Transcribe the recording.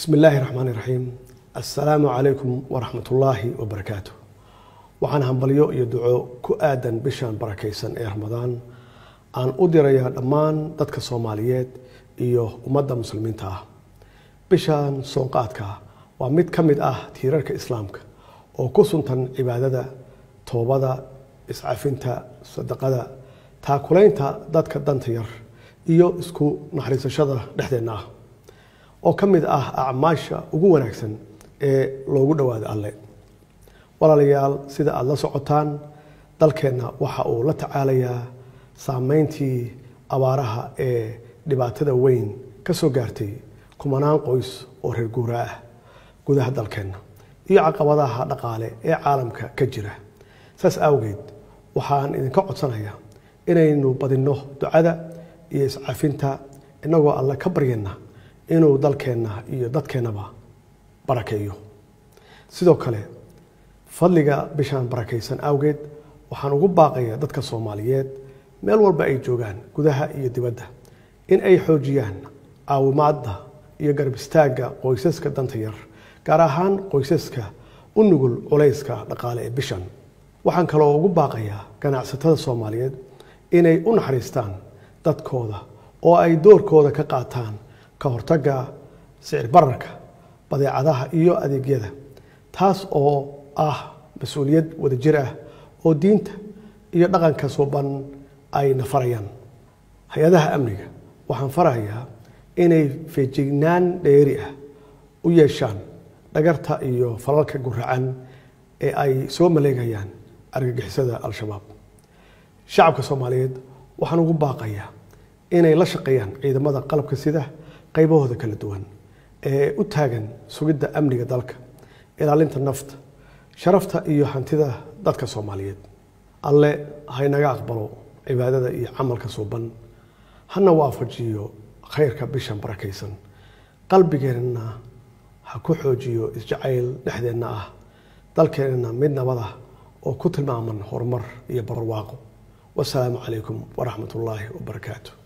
bismi illaahi raxmaani raxiim assalaamu calaykum waraxmatullaahi wabarakaatu waxaan hambalyo iyo duco ku aadan bishan barakaysan ee ramadaan aan u dirayaa dhammaan dadka soomaaliyeed iyo ummadda muslimiinta ah bishan soonqaadka waa mid ka mid ah tiirarka islaamka oo ku suntan cibaadada toobada iscafinta sadaqada taakulaynta dadka danta yar iyo isku naxariisashada dhexdeenna ah oo ka mid ah acmaasha ugu wanaagsan ee loogu dhowaado alle walaalayaal sida aada la socotaan dalkeenna waxa uu la tacaalayaa saameyntii abaaraha ee dhibaatada weyn ka soo gaartay kumanaan qoys oo reer guura ah gudaha dalkeenna iyo caqabadaha dhaqaale ee caalamka ka jira saas awgeed waxaan idinka codsanayaa inaynu badinno ducada iyo iscafinta innagoo alle ka baryana inuu dalkeenna iyo dadkeennaba barakeeyo sidoo kale fadliga bishaan barakaysan awgeed waxaan ugu baaqayaa dadka soomaaliyeed meel walba ay joogaan gudaha iyo dibadda in ay xoojiyaan caawimaadda iyo garab istaagga qoysaska danta yar gaar ahaan qoysaska u nugul culayska dhaqaale ee bishan waxaan kaloo ugu baaqayaa ganacsatada soomaaliyeed inay u naxariistaan dadkooda oo ay doorkooda ka qaataan ka hortagga sicir bararka badeecadaha iyo adeegyada taas oo ah mas-uuliyad wadajir ah oo diinta iyo dhaqanka suuban ay nafarayaan hay-adaha amniga waxaan farahayaa inay feejignaan dheeri ah u yeeshaan dhagarta iyo falalka guracan ee ay soo maleegayaan argagixisada al-shabaab shacabka soomaaliyeed waxaan ugu baaqayaa inay la shaqeeyaan ciidamada qalabka sida qaybahooda kala duwan ee u taagan sugidda amniga dalka ilaalinta nafta sharafta iyo hantida dadka soomaaliyeed alle haynaga aqbalo cibaadada iyo camalka suuban hana waafajiyo khayrka bishan barakaysan qalbigeenna ha ku xoojiyo isjacayl dhexdeenna ah dalkeenna mid nabad ah oo ku tilmaaman horumar iyo barwaaqo wasalaamu calaykum waraxmat ullaahi wabarakaatu